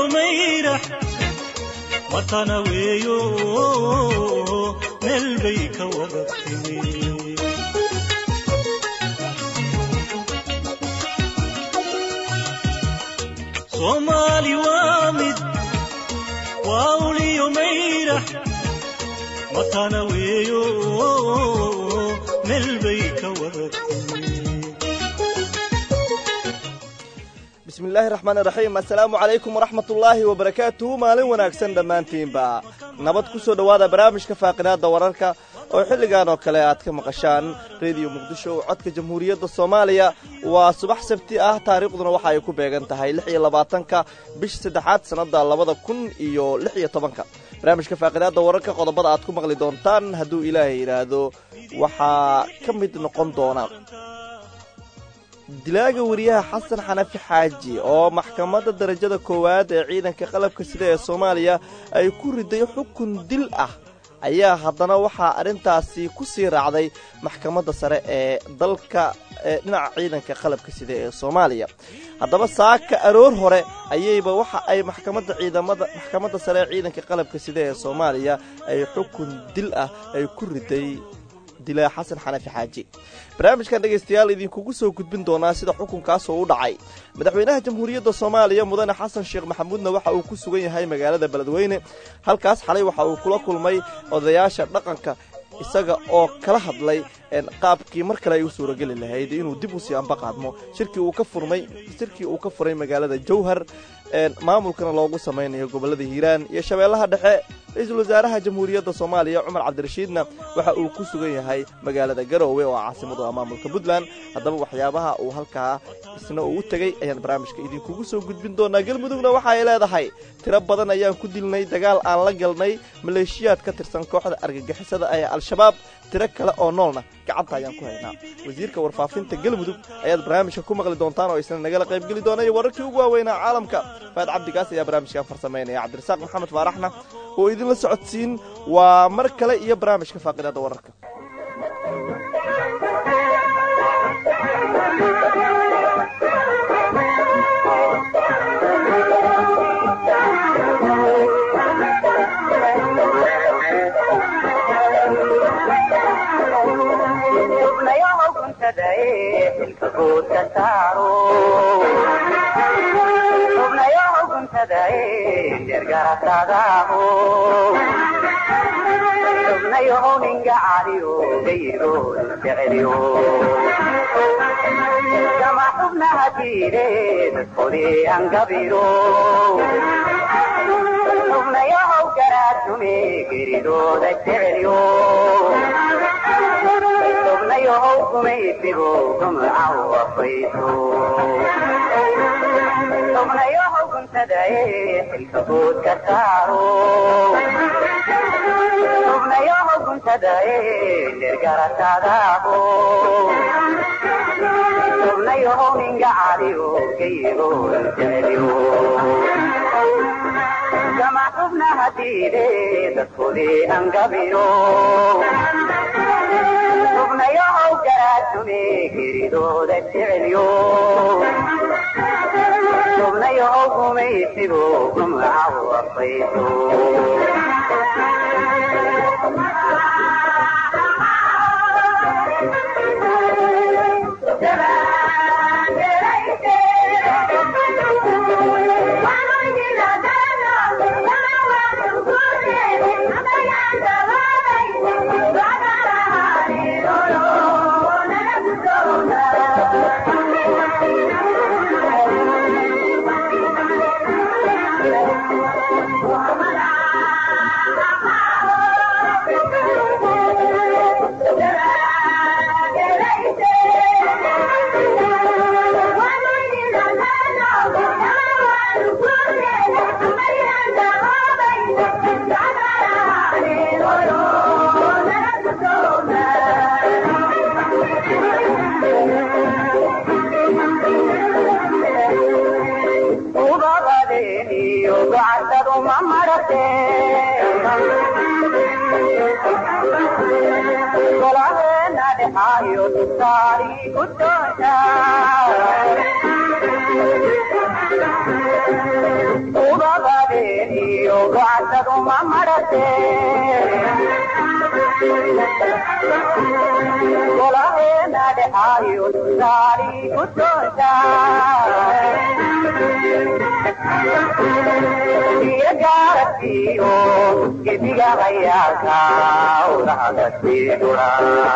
mayrax watana weeyo meel bay ka wada timi soomaali waa mid waa uliyo mayrax watana weeyo meel bay ka wada timi bismi illaahi raxmaan iraxiim assalaamu calaykum waraxmat ullaahi wabarakaatuhu maalin wanaagsan dhammaantiinba nabad ku soo dhowaada barnaamijka faaqidaadda wararka oo xilligan oo kale aad ka maqashaan rediyo muqdisho oo codka jamhuuriyadda soomaaliya waa subax sabti ah taariikhduna waxa ay ku beegan tahay lix iyo labaatanka bisha saddexaad sannadda labada kun iyo lix iyo tobanka barnaamijka faaqidaadda wararka qodobada aad ku maqli doontaan hadduu ilaahay yidhaahdo waxaa ka mid noqon doona dilaaga wariyaha xasan xanafi xaaji oo maxkamadda darajada koowaad ee ciidanka qalabka sida ee soomaaliya ay ku riday xukun dil ah ayaa haddana waxaa arrintaasi ku sii raacday maxkamadda sare ee dalka ee dhinaca ciidanka qalabka sida ee soomaaliya haddaba saaka aroor hore ayayba waxa ay maxkamadda ciidamada maxkamadda sare ee ciidanka qalabka sida ee soomaaliya ay xukun dil ah ay ku riday dilaa xasan xanafi xaaji barnaamijkan dhegaystayaal idinkugu soo gudbin doonaa sida xukunkaasoo u dhacay madaxweynaha jamhuuriyadda soomaaliya mudane xasan sheekh maxamuudna waxa uu ku sugan yahay magaalada beledweyne halkaas xalay waxa uu kula kulmay odayaasha dhaqanka isaga oo kala hadlay qaabkii mar kale ay u suurageli lahayd inuu dib usii amba qaadmo shirkii uu ka furmay shirkii uu ka furay magaalada jowhar maamulkana loogu samaynayo gobolada hiiraan iyo shabeellaha dhexe ra-iisul wasaaraha jamhuuriyadda soomaaliya cumar cabdirashiidna waxa uu ku sugan yahay magaalada garoowe oo caasimadu ah maamulka puntland haddaba waxyaabaha uu halkaa isna uu u tegey ayaan barnaamijka idinkugu soo gudbin doonaa galmudugna waxa ay leedahay tiro badan ayaan ku dilnay dagaal aan la galnay maleeshiyaad ka tirsan kooxda argagixisada ee al-shabaab tiro kale oo noolna gacanta ayaan ku haynaa wasiirka warfaafinta galmudug ayaad barnaamijka ku maqli doontaan oo isna nagala qaybgeli doona iyo wararkii ugu waaweynaa caalamka faad cabdigaas ayaa barnaamijkan farsamaynaya cabdirasaaq maxamed faaraxna oo idinla socodsiin waa mar kale iyo barnaamijka faaqidaada wararka kama xubnaha diireed furi angabiro xubnayahow garaadsume geridooda jecelyo xubnayahow gumaysigo gumcaw afayso xubnayahow guntadae xilka bood ka saaro xubnayahow guntadae dergarataadaabo xubnayahow ninga caliyo geyigo jecelyo kama xubnaha diide dadkudi angabiro xubnayahow garaadsume geridooda jecelyo xubnayahow gumaysigo gumcaw afayso golaheena dhexaayo saari ku toosa iyo gaarabkiyo gebiga hayaaka udahada siidura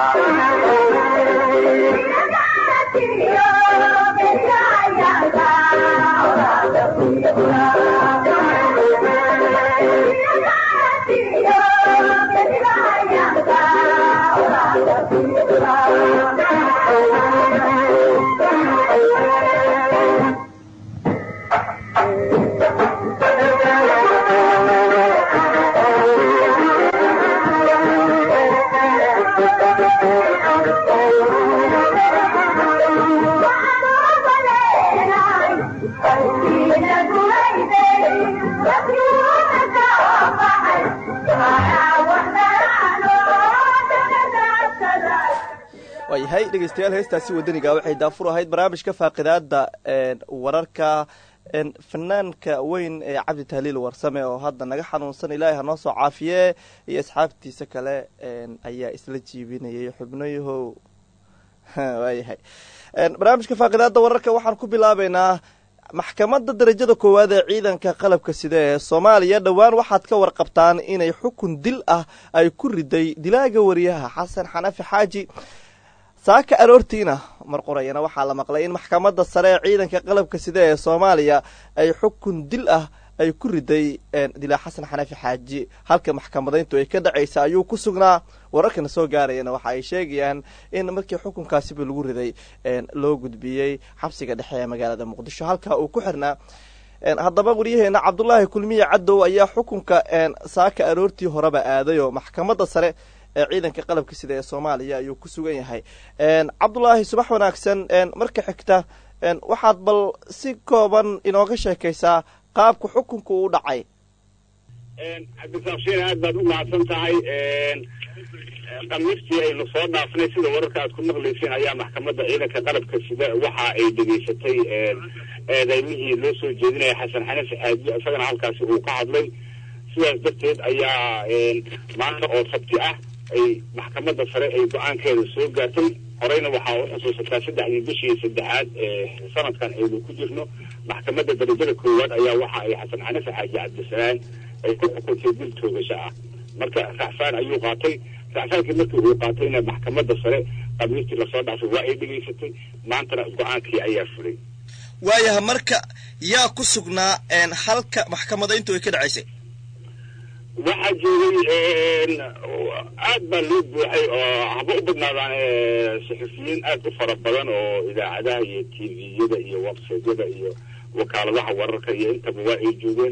waayahay dhegeystayaal heestaasi wadaniga waxay daafur ahayd barnaamijka faaqidaada wararka fanaanka weyn ee cabdi tahliil warsame oo hadda naga xanuunsan ilaahay hanoo soo caafiye iyo asxaabtiisa kale ayaa isla jiibinayay xubnayahow waayahay barnaamijka faaqidaada wararka waxaan ku bilaabeynaa maxkamadda darajada koowaad ee ciidanka qalabka sida ee soomaaliya dhowaan waxaad ka warqabtaan inay xukun dil ah ay ku riday dilaaga wariyaha xasan xanafi xaaji saaka aroortiina mar qorayana waxaa la maqlay in maxkamadda sare ee ciidanka qalabka sida ee soomaaliya ay xukun dil ah ay ku riday dilaa xasan xanafi xaaji halka maxkamadayntu ay ka dhacaysa ayuu ku sugnaa wararkana soo gaarayana waxa ay sheegayaan in markii xukunkaasiba lagu riday loo gudbiyey xabsiga dhexe ee magaalada muqdisho halka uu ku xirnaa haddaba waryaheena cabdulaahi kulmiye cadow ayaa xukunka saaka aroortii horeba aaday oo maxkamadda sare ee ciidanka qalabka sida ee soomaaliya ayuu ku sugan yahay cabdulaahi subax wanaagsan marka xigta waxaad bal si kooban inooga sheekaysaa qaabka xukunka uu dhacay cabdisaaqshiin aad baad u mahadsan tahay khamiistii aynu soo dhaafnay sida wararka aad ku maqlayseen ayaa maxkamadda ciidanka qalabka sida waxa ay dhegaysatay eedeymihii loo soo jeedinaya xasan xanafi xaaji isagana halkaasi uu ka hadlay sidaas darteed ayaa maanta oo sabti ah ay maxkamadda sare ay go-aankeeda soo gaartay horeyna waxaa u xusuusataa saddexdii bishii saddexaad ee sanadkan aynu ku jirno maxkamadda darajada koowaad ayaa waxa ay xasan xanafi xaaji cabdisalaan ay ku xukuntay dil toogasho ah marka raxfaan ayuu qaatay raxfaankii markii uu qaatayna maxkamadda sare khamiistii lasoo dhaafay waa ay dhegaysatay maantana go-aankii ayaa fulay waayaha marka yaa ku sugnaa halka maxkamadayntu ay ka dhacaysay waxaa joogay aad baa loo buuxay oo haba u badnaadaan saxufiyiin aad u fara badan oo idaacadaha iyo t v-yada iyo websaytyada iyo wakaaladaha wararka iyo intaba waa ay joogeen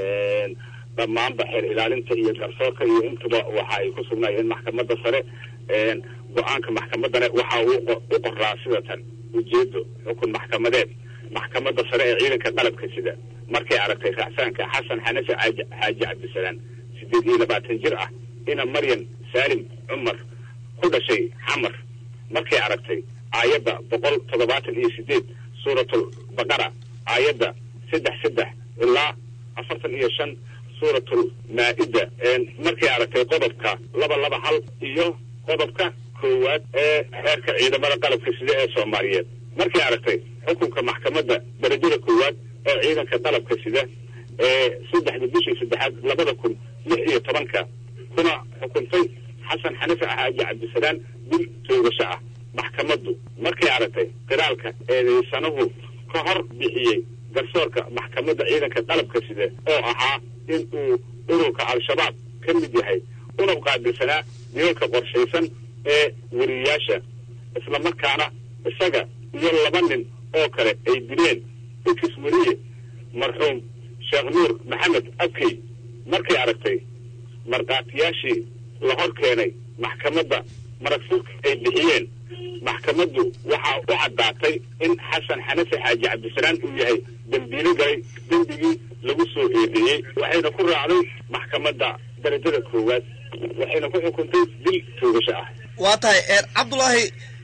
dhammaanba xeer ilaalinta iyo garsoorka iyo intaba waxa ay ku sugnaayeen maxkamadda sare go-aanka maxkamaddana waxa uu u qoraa sida tan ujeedo xukun maxkamadeed maxkamadda sare ee ciidanka qalabka sida markay aragtay raacsaanka xasan xanafi xaaji cabdisalaan sideed iyo labaatan jir ah ina maryan saalim cumar ku dhashay xamar markay aragtay aayadda boqol toddobaatan iyo sideed suuratul baqara aayadda saddex saddex ilaa afartan iyo shan suuratul maa-ida markay aragtay qodobka laba laba hal iyo qodobka koowaad ee xeerka ciidamada qalabka sida ee soomaaliyeed markay aragtay xukunka maxkamadda darajada koowaad ee ciidanka qalabka sida ee saddexda bishii saddexaad labada kun lix iyo tobanka kuna xukuntay xasan xanafi xaaji cabdisalaan dil toogasho ah maxkamaddu markay aragtay qiraalka eedeysanahu ka hor bixiyey garsoorka maxkamadda ciidanka qalabka sida oo ahaa in uu ururka al-shabaab ka mid yahay una qaabilsanaa dilalka qorshaysan ee weriyayaasha islamarkaana isaga iyo laba nin oo kale ay dileen ikis weriye marxuum sheekh nuur maxamed abkey markay aragtay markhaatiyaashii la hor keenay maxkamadda maragfurka ay bixiyeen maxkamaddu waxaa u caddaatay in xasan xanafi xaaji cabdisalaan uu yahay dembiilo galay dembigii lagu soo eedeeyey waxayna ku raacday maxkamadda darajada koowaad waxayna ku xukuntay dil toogasho ah waa tahay cabdulaahi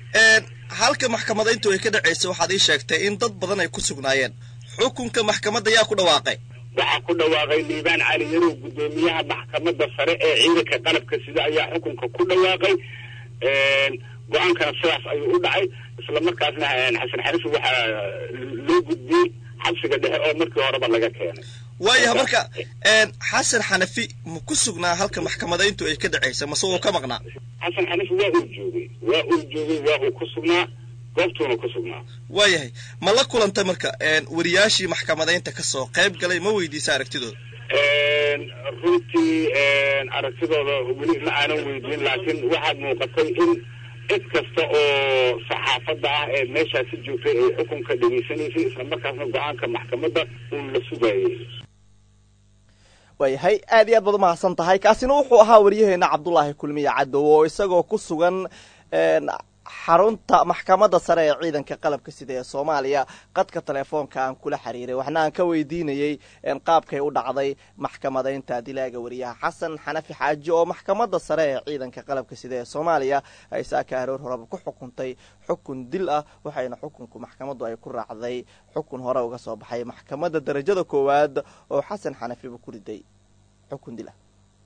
halka maxkamadayntu ay ka dhacaysa waxaad ii sheegtay in dad badan ay ku sugnaayeen xukunka maxkamadda yaa ku dhawaaqay waxaa ku dhawaaqay liibaan cali yarow guddoomiyaha maxkamadda sare ee ciidanka qalabka sida ayaa xukunka ku dhawaaqay go-aankana sidaas ayuu u dhacay isla markaasna xasan xarifi waxaa loo gudbiyey xabsiga dhexe oo markii horeba laga keenay waayaha marka xasan xanafi ma ku sugnaa halka maxkamadayntu ay ka dhacaysa mase wuu ka maqnaa xasan xanifi waa uu joogay waa uu joogay waa uu ku sugnaa goobtuuna ku sugnaa waayahay ma la kulantay marka wariyaashii maxkamadaynta kasoo qayb galay ma weydiisa aragtidooda runtii aragtidooda weli ma aanan weydiin laakiin waxaad muuqatay in cid kasta oo saxaafadda ah ee meeshaasi joogtay ay xukunka dhegaysanaysay isla markaasna go-aanka maxkamadda uun la sugayay waayahay aad iyo aad baad umahadsan tahay kaasina wuxuu ahaa waryaheena cabdulaahi kulmiye cadow oo isagoo ku sugan xarunta maxkamadda sare ee ciidanka qalabka sida ee soomaaliya qadka telefoonka aan kula xiriiray waxna aan ka weydiinayey qaabkay u dhacday maxkamadaynta dilaaga wariyaha xasan xanafi xaaji oo maxkamadda sare ee ciidanka qalabka sida ee soomaaliya ay saaka aroor horeba ku xukuntay xukun dil ah waxayna xukunku maxkamaddu ay ku raacday xukun hore uga soo baxay maxkamadda darajada koowaad oo xasan xanafiba ku riday xukun dil ah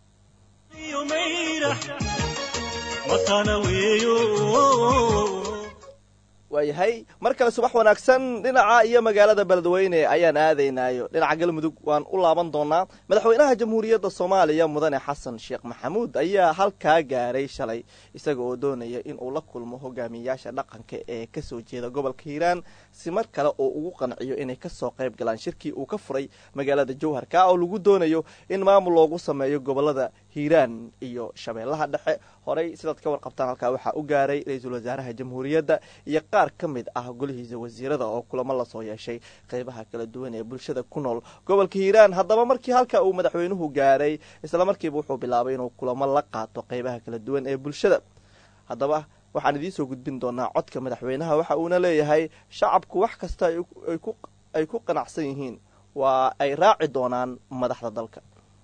waayahay mar kale subax wanaagsan dhinaca iyo magaalada beledweyne ayaan aadaynaayo dhinaca galmudug waan u laaban doonaa madaxweynaha jamhuuriyadda soomaaliya mudane xasan sheekh maxamuud ayaa halkaa gaaray shalay isaga oo doonaya in uu la kulmo hogaamiyayaasha dhaqanka ee kasoo jeeda gobolka hiiraan si mar kale oo ugu qanciyo inay kasoo qayb galaan shirkii uu ka furay magaalada jowharka oo lagu doonayo in maamul loogu sameeyo gobolada hiiraan iyo shabeellaha dhexe horey sidaad ka warqabtaan halkaa waxaa u gaaray ra-iisul wasaaraha jamhuuriyadda iyo qaar ka mid ah golihiisa wasiirada oo kulamo lasoo yeeshay qeybaha kala duwan ee bulshada ku nool gobolka hiiraan haddaba markii halka uu madaxweynuhu gaaray isla markiiba wuxuu bilaabay inuu kulamo la qaato qeybaha kala duwan ee bulshada haddaba waxaan idiinsoo gudbin doonaa codka madaxweynaha waxa uuna leeyahay shacabku wax kasta ay ku qanacsan yihiin waa ay raaci doonaan madaxda dalka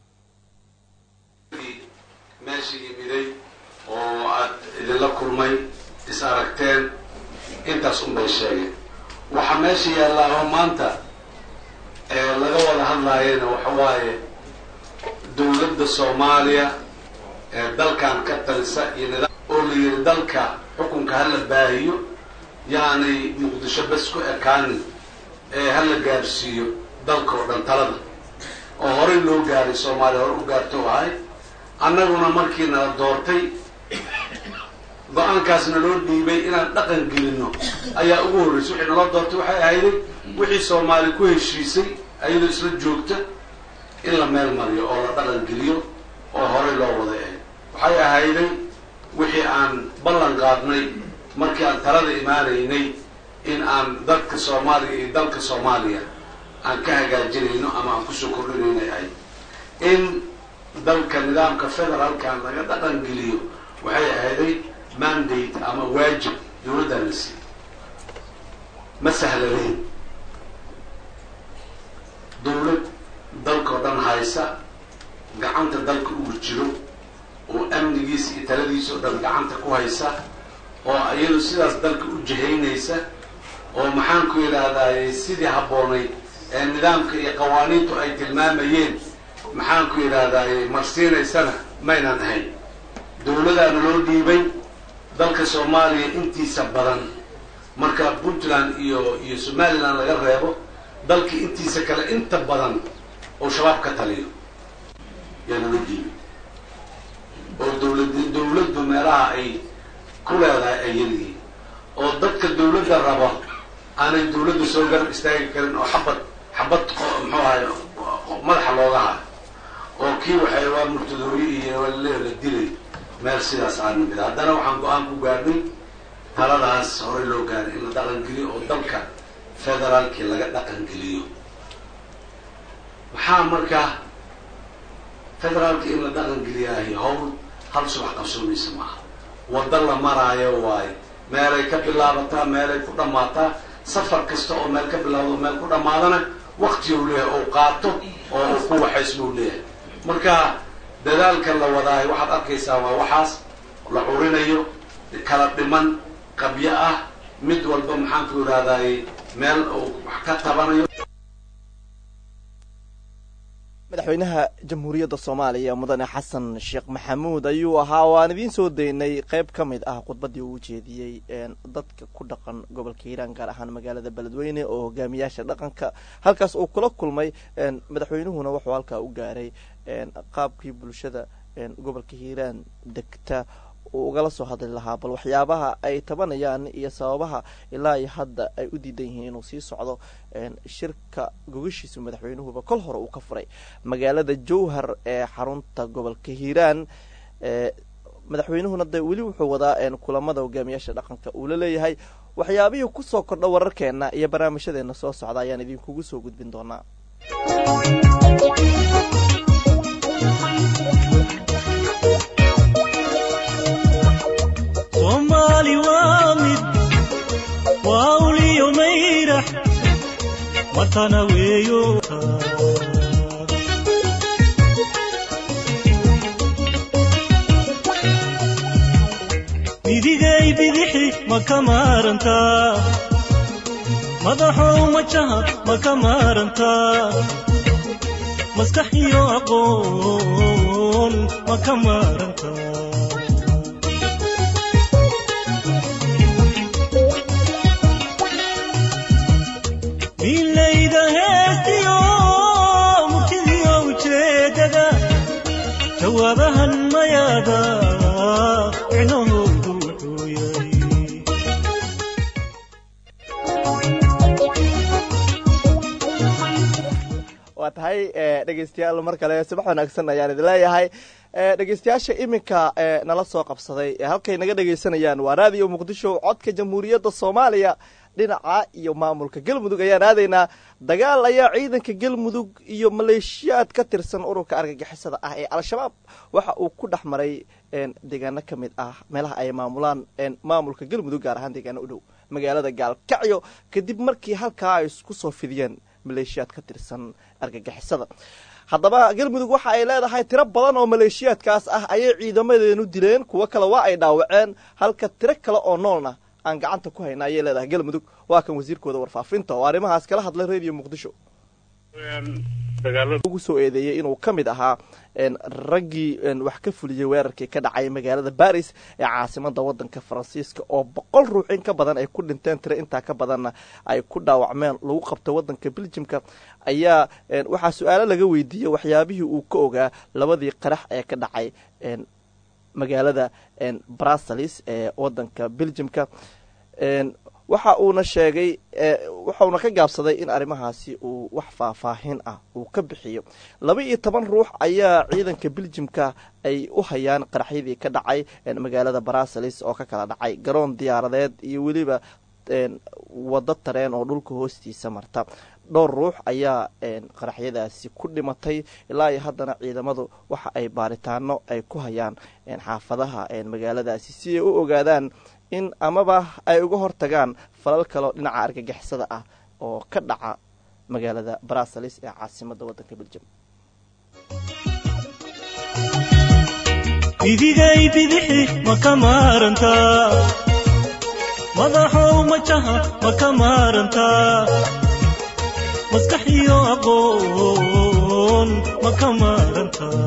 meesha yimiday oo aad idinla kulmay is aragteen intaas unbay sheegeen waxaa meesha yaallaa oo maanta ee laga wada hadlaayana waxa waaye dowladda soomaaliya ee dalkan ka talisa iyo nidaam oo la yidhi dalka xukunka hala baahiyo yaanay muqdisho bas ku ekaanin ee hala gaarsiiyo dalka oo dhan talada oo horey loo gaaray soomaaliya hore u gaarto ahay annaguna markii nala doortay go-aankaasna loo dhiibay inaan dhaqan gelinno ayaa ugu horreysay wixii nala doortay waxay ahayday wixii soomaali ku heshiisay ayadoo isla joogta in la meel mariyo oo la dhaqan geliyo oo horey loo wada ahay waxay ahayday wixii aan ballan qaadnay markii aan talada imaanaynay in aan dadka soomaaliya iyo dalka soomaaliya aan ka hagaajinayno ama aan kusoo kordhinaynay ahay in dalka nidaamka federaalkan laga dhaqan geliyo waxay ahayday mandate ama waajib dowladdan la siiyey ma sahlanayn dowlad dalkao dhan haysa gacanta dalka ugu jiro oo amnigiisa iyo taladiisa oo dhan gacanta ku haysa oo iyadu sidaas dalka u jihaynaysa oo maxaan ku yidhaahdaay sidii habboonayd ee nidaamka iyo qawaaniintu ay tilmaamayeen maxaan ku yidhaahdaay marsiinaysana maynaan ahayn dowladaana loo dhiibay dalka soomaaliya intiisa badan marka puntland iyo iyo somaliland laga reebo dalka intiisa kale inta badan oo shabaab ka taliyo yaa loola dhiibay oo dowlad dowladdu meelaha ay ku leedahay ay yaryihiin oo dadka dowladda raba aanay dowladda soo garab istaagi karin oo xabad xabad muxuu ahay madaxa looga hayo oo kii waxay waa murtadooye iyo la dilay meel sidaas aan nimid haddana waxaan go-aan ku gaarnay taladaas horey loo gaaray in la dhaqan geliyo oo dalka federaalkii laga dhaqan geliyo maxaa markaa federaalka in la dhaqan geliyaahay howl hal subax qabsoomaysa maaha waddo la maraayo waayo meelay ka bilaabataa meelay ku dhammaataa safar kasta oo meel ka bilaabdo meel ku dhammaadana wakti uu leeyahay ou qaato oo uu ku waxaysbuu leeyahay marka dadaalka la wadaayo waxaad arkaysaa waa waxaas la curinayo kala dhiman qabyo ah mid walba maxaan ku yidhahdaaye meel uu wax ka tabanayo madaxweynaha jamhuuriyadda soomaaliya mudane xasan sheekh maxamuud ayuu ahaa waan idiin soo daynay qeyb ka mid ah khudbaddii uu jeediyey dadka ku dhaqan gobolka hiiraan gaar ahaan magaalada beledweyne oo hogaamiyaasha dhaqanka halkaas uu kula kulmay madaxweynuhuna wuxuu halkaa u gaaray qaabkii bulshada gobolka hiiraan degta uu ugala soo hadli lahaa bal waxyaabaha ay tabanayaan iyo sababaha ilaa iyo hadda ay u diidan yihiin inuu sii socdo shirka gogashiisu madaxweynuhuba kol hore uu ka furay magaalada jowhar ee xarunta gobolka hiiraan madaxweynuhuna de weli wuxuu wadaa kulamada hogaamiyaasha dhaqanka uu la leeyahay waxyaabihii kusoo kordha wararkeena iyo barnaamijyadeena soo socda ayaan idinkugu soo gudbin doonaa soomaali waa mid waa uliyo mayrax matana weeyo midigay bidixi ma ka maarantaa madaxow majaha ma ka maarantaa maskax iyo aqoon ma ka maarantaa milayda heestiyo murtidiyo ujeedada jawaabahan mayaada micnahoodu wuxuu yahay waa tahay dhegeystayaal mar kale subax wanaagsan ayaan idin leeyahay dhegeystayaasha iminka nala soo qabsaday halkay naga dhegeysanayaan waa raadiyo muqdisho codka jamhuuriyadda soomaaliya dhinaca iyo maamulka galmudug ayaan aadaynaa dagaal ayaa ciidanka galmudug iyo maleeshiyaad ka tirsan ururka argagixisada ah ee al-shabaab waxa uu ku dhex maray deegaano ka mid ah meelaha ay maamulaan maamulka galmudug gaar ahaan deegaano u dhow magaalada gaalkacyo kadib markii halkaa ay isku soo fidiyeen maleeshiyaad ka tirsan argagixisada haddaba galmudug waxa ay leedahay tiro badan oo maleeshiyaadkaas ah ayay ciidamadeenu dileen kuwo kale waa ay dhaawaceen halka tiro kale oo noolna aan gacanta ku hayna ayay leedahay galmudug waa kan wasiirkooda warfaafinta oo arrimahaas kala hadlay radio muqdisho ugu soo eedeeyey inuu ka mid ahaa raggii wax ka fuliyey weerarkii ka dhacay magaalada baris ee caasimada wadanka faransiiska oo boqol ruux in ka badan ay ku dhinteen tiro intaa ka badanna ay ku dhaawacmeen lagu qabto wadanka beljimka ayaa waxaa su-aalo laga weydiiyey waxyaabihii uu ka ogaa labadii qarax ee ka dhacay magaalada brussels ee wadanka beljimka waxa uuna sheegay waxauna ka gaabsaday in arrimahaasi uu wax faahfaahin ah uu ka bixiyo laba iyo toban ruux ayaa ciidanka beljimka ay u hayaan qaraxyadii ka dhacay magaalada brussels oo ka kala dhacay garoon diyaaradeed iyo weliba wado tareen oo dhulka hoostiisa marta dhowr ruux ayaa qaraxyadaasi ku dhimatay ilaa iyo haddana ciidamadu waxa ay baaritaano ay ku hayaan xaafadaha magaaladaasi si ay u ogaadaan in amaba ay uga hortagaan falal kaloo dhinaca argagixisada ah oo ka dhaca magaalada brussels ee caasimada wadanka beljum midigay bidixi ma ka maarantaa madaxow majaha ma ka maarantaa maskax iyo aqoon ma ka maarantaa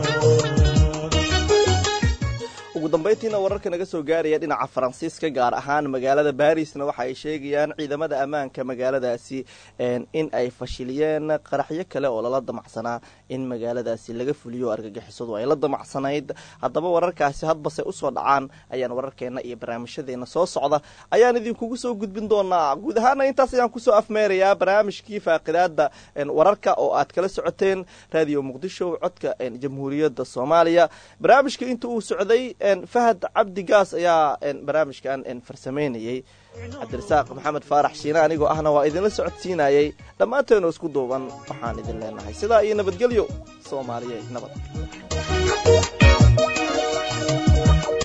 ugu dambayntiina wararka naga soo gaaraya dhinaca faransiiska gaar ahaan magaalada barisna waxa ay sheegayaan ciidamada ammaanka magaaladaasi in ay fashiliyeen qaraxyo kale oo lala damacsanaa in magaaladaasi laga fuliyo argagixisadu ay la damacsanayd haddaba wararkaasi hadbase usoo dhacaan ayaan wararkeena iyo barnaamijyadeena soo socda ayaan idinkugu soo gudbin doonaa guud ahaana intaas ayaan kusoo afmeerayaa barnaamijkii faaqidaada wararka oo aad kala socoteen radio muqdisho codka jamhuuriyadda soomaaliya barnaamijka inta uu socday fahad cabdi gaas ayaa barnaamijkan farsameynayey cabdirasaaq maxamed faarax shiine anigoo ahna waa idinla socodsiinayey dhammaanteenu isku duuban waxaan idin leenahay sidaa iyo nabadgelyo soomaaliye nabad